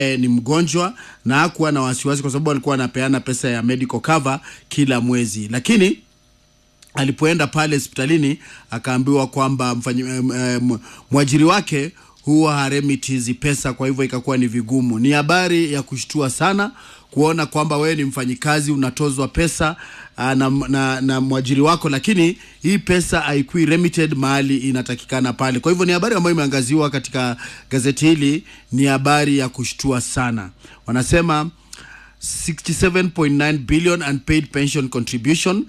e, ni mgonjwa na hakuwa na wasiwasi kwa sababu alikuwa anapeana pesa ya medical cover kila mwezi, lakini alipoenda pale hospitalini akaambiwa kwamba mfanyi, eh, mwajiri wake huwa haremiti hizi pesa, kwa hivyo ikakuwa ni vigumu. Ni habari ya kushtua sana kuona kwamba wewe ni mfanyikazi unatozwa pesa aa, na, na, na mwajiri wako, lakini hii pesa haikui remitted mahali inatakikana pale. Kwa hivyo ni habari ambayo imeangaziwa katika gazeti hili, ni habari ya kushtua sana. Wanasema 67.9 billion unpaid pension contribution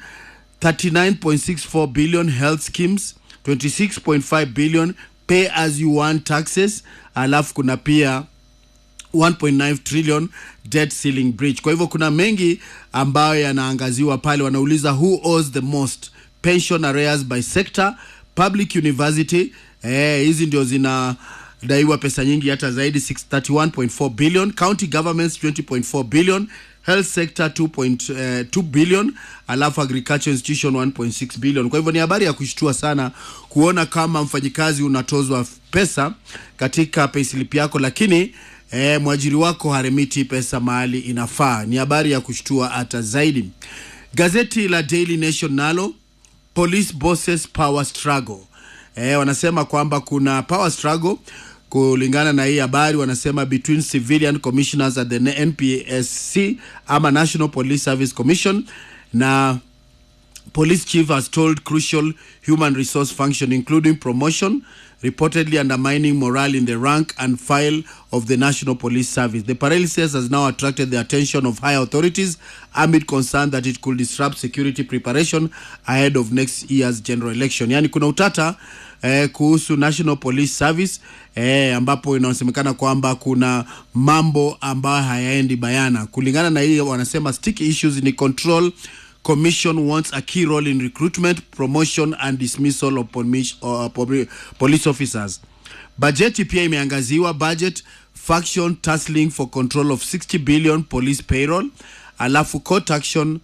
39.64 billion health schemes 26.5 billion pay as you want taxes alafu kuna pia 1.9 trillion debt ceiling breach. Kwa hivyo kuna mengi ambayo yanaangaziwa pale, wanauliza who owes the most pension arrears by sector, public university eh, hizi ndio zinadaiwa pesa nyingi hata zaidi 631.4 billion, county governments 20.4 billion health sector 2.2 uh, billion alafu agriculture institution 1.6 billion. Kwa hivyo ni habari ya kushtua sana kuona kama mfanyikazi unatozwa pesa katika payslip yako, lakini eh, mwajiri wako haremiti pesa mahali inafaa. Ni habari ya kushtua hata zaidi. Gazeti la Daily Nation nalo police bosses power struggle, eh, wanasema kwamba kuna power struggle kulingana na hii habari wanasema between civilian commissioners at the NPSC ama National Police Service Commission na police chief has told crucial human resource function including promotion reportedly undermining morale in the rank and file of the National Police Service. The paralysis has now attracted the attention of high authorities amid concern that it could disrupt security preparation ahead of next year's general election. Yani kuna utata eh, kuhusu National Police Service eh, ambapo inasemekana kwamba kuna mambo ambayo hayaendi bayana. Kulingana na hiyo, wanasema sticky issues ni control commission wants a key role in recruitment promotion and dismissal of police, uh, police officers bajeti pia imeangaziwa budget faction tussling for control of 60 billion police payroll alafu court action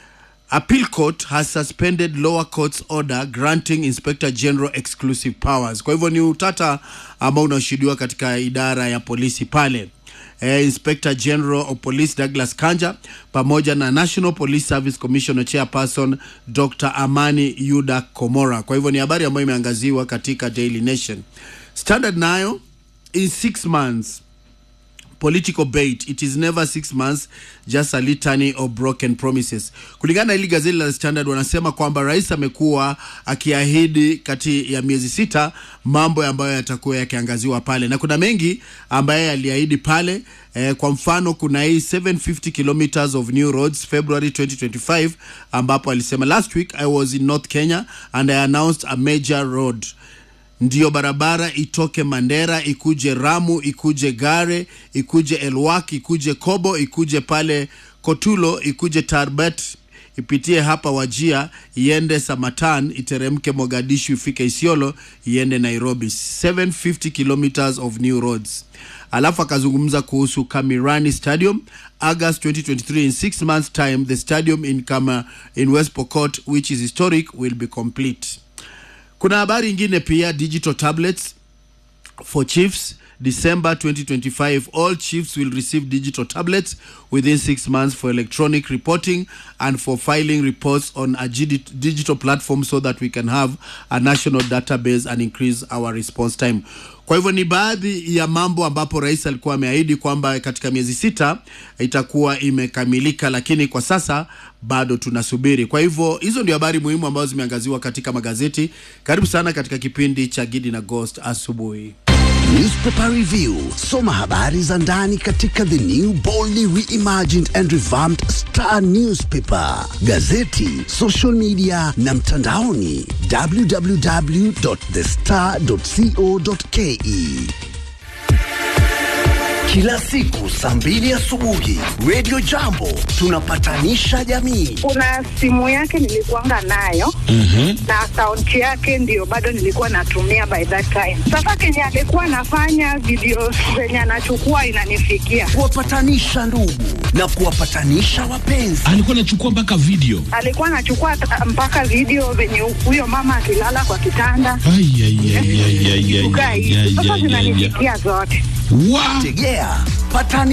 appeal court has suspended lower court's order granting inspector general exclusive powers kwa hivyo ni utata ambao unaoshuhudiwa katika idara ya polisi pale eh, Inspector General of Police Douglas Kanja pamoja na National Police Service Commissioner Chairperson Dr. Amani Yuda Komora. Kwa hivyo ni habari ambayo imeangaziwa katika Daily Nation. Standard nayo in six months political bait it is never six months just a litany of broken promises kulingana na hili gazeti la standard wanasema kwamba rais amekuwa akiahidi kati ya miezi sita mambo ambayo yatakuwa yakiangaziwa pale na kuna mengi ambaye aliahidi pale eh, kwa mfano kuna hii 750 kilometers of new roads february 2025 ambapo alisema last week i was in north kenya and i announced a major road ndiyo barabara itoke Mandera ikuje Ramu ikuje Gare ikuje Elwak ikuje Kobo ikuje pale Kotulo ikuje Tarbet ipitie hapa Wajia iende Samatan iteremke Mogadishu ifike Isiolo iende Nairobi 750 kilometers of new roads. Alafu akazungumza kuhusu Kamirani Stadium August 2023 in six months time the stadium in Kama in West Pokot which is historic will be complete. Kuna habari ingine pia, digital tablets for chiefs. December 2025, all chiefs will receive digital tablets within six months for electronic reporting and for filing reports on a digital platform so that we can have a national database and increase our response time. Kwa hivyo ni baadhi ya mambo ambapo rais alikuwa ameahidi kwamba katika miezi sita itakuwa imekamilika, lakini kwa sasa bado tunasubiri. Kwa hivyo hizo ndio habari muhimu ambazo zimeangaziwa katika magazeti. Karibu sana katika kipindi cha Gidi na Ghost asubuhi. Newspaper Review. Soma habari za ndani katika the new boldly reimagined and revamped Star Newspaper, gazeti, social media na mtandaoni www.thestar.co.ke. Kila siku saa mbili asubuhi Radio Jambo tunapatanisha jamii. Kuna simu yake nilikuanga nayo Mhm. na akaunti yake ndio bado nilikuwa natumia by that time. Sasa kenye alikuwa anafanya video zenye anachukua inanifikia, Kuwapatanisha ndugu na kuwapatanisha wapenzi. alikuwa anachukua mpaka video alikuwa anachukua ta- mpaka video venye huyo mama akilala kwa kitanda Ai, ai, ai, ai, ai, ai, kukaa ai, hivi. ai, Sasa ai, ai, ai. zinanifikia zote. Wa- Tegea Wapatani